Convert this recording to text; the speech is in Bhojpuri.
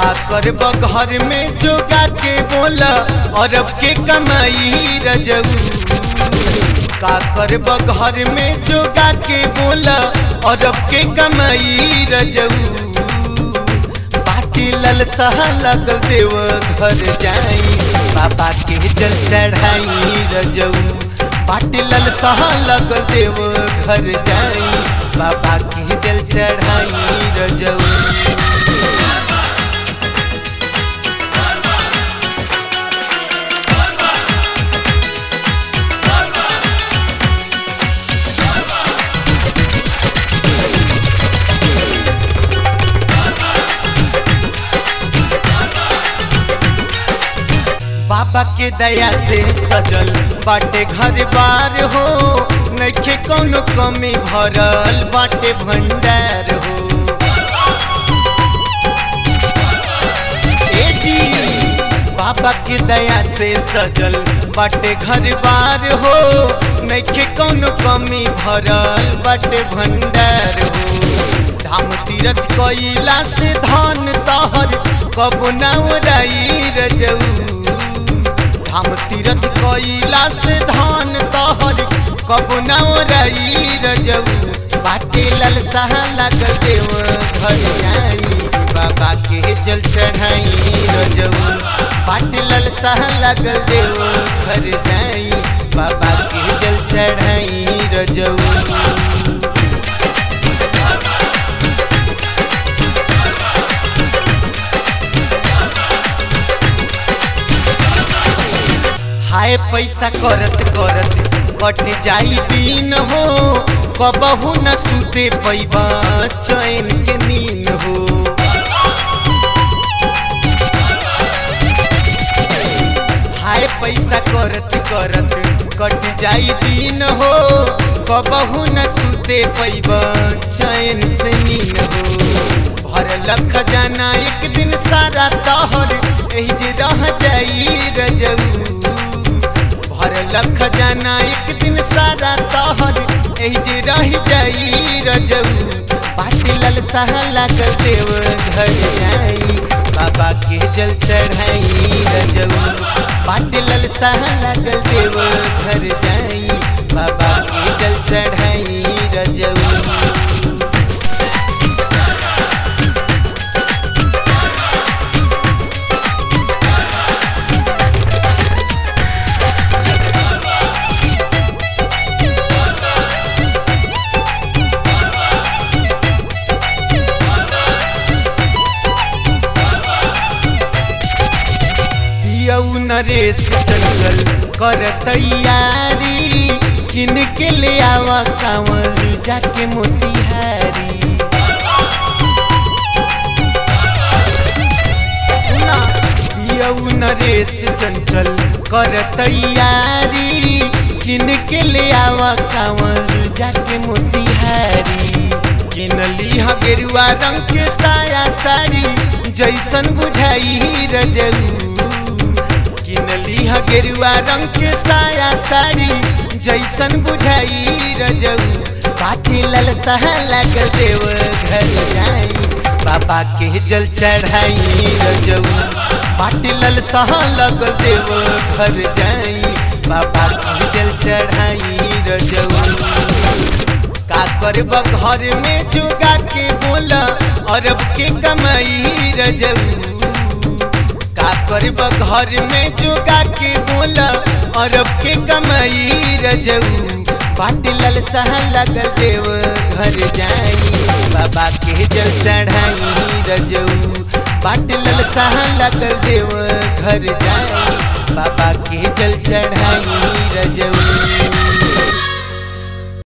का करब घर में जोगा के बोला अरब के कमाई रजऊ का करब घर में जोगा के बोला अरब के कमाई रजऊ बाटी ललसा लगल देव घर जाई बाबा के जल चढ़ाई रजऊ बाटी ललसा लगल देव घर जाई बाबा के जल चढ़ाई रजऊ बाबा के दया से सजल बाटे घर बार हो नइखे कौनो कमी भरल बाटे भंडार हो ए जी बाबा के दया से सजल बाटे घर बार हो नइखे कौनो कमी भरल बाटे भंडार हो धाम तीरथ कइला से धन तहर कबो ना उड़ाई रजऊ हम तीरथ कइला से धान तहर कबो न रई रजऊ बाटे ललसा लगल देव घर आई बाबा के जल चढ़ाई रजऊ बाटे ललसा लगल देव घर जाई बाबा के जल चढ़ाई रजऊ हाय पैसा करत करत कट जाई दिन हो कबहू न सुते पैबा चैन के नींद हो हाय पैसा करत करत कट जाई दिन हो कबहू न सुते पैबा चैन से नींद हो भर लख जाना एक दिन सारा तहर एही जे रह जाई रजऊ भर लख जाना एक दिन सारा तहर एही जे रह जाई रजऊ पाटी ललसा लागल देव घर जाई बाबा के जल चढ़ाई रजऊ पाटी ललसा लागल देव घर जाई बाबा के जल चढ़ाई रजऊ पियऊ नरेश चंचल कर तैयारी किन के ले आवा कांवर जाके मोतिहारी सुना पियऊ नरेश चंचल कर तैयारी किन के ले आवा कांवर जाके मोतिहारी किन लीहा गेरुआ रंग के साया साड़ी जैसन बुझाई रजऊ किनली ह गेरुआ रंग के साया साड़ी जैसन बुझाई रजऊ पाटी ललसा लगल देव घर जाई बाबा के जल चढ़ाई रजऊ पाटी ललसा लगल देव घर जाई बाबा के जल चढ़ाई रजऊ का करब घर में जोगा के बोला अरब के कमाई रजऊ का करब घर में जोगा के बोला अरब के कमाई रजऊ बाट ललसा लगल देव घर जाई बाबा के जल चढ़ाई रजऊ बाट ललसा लगल देव घर जाई बाबा के जल चढ़ाई रजऊ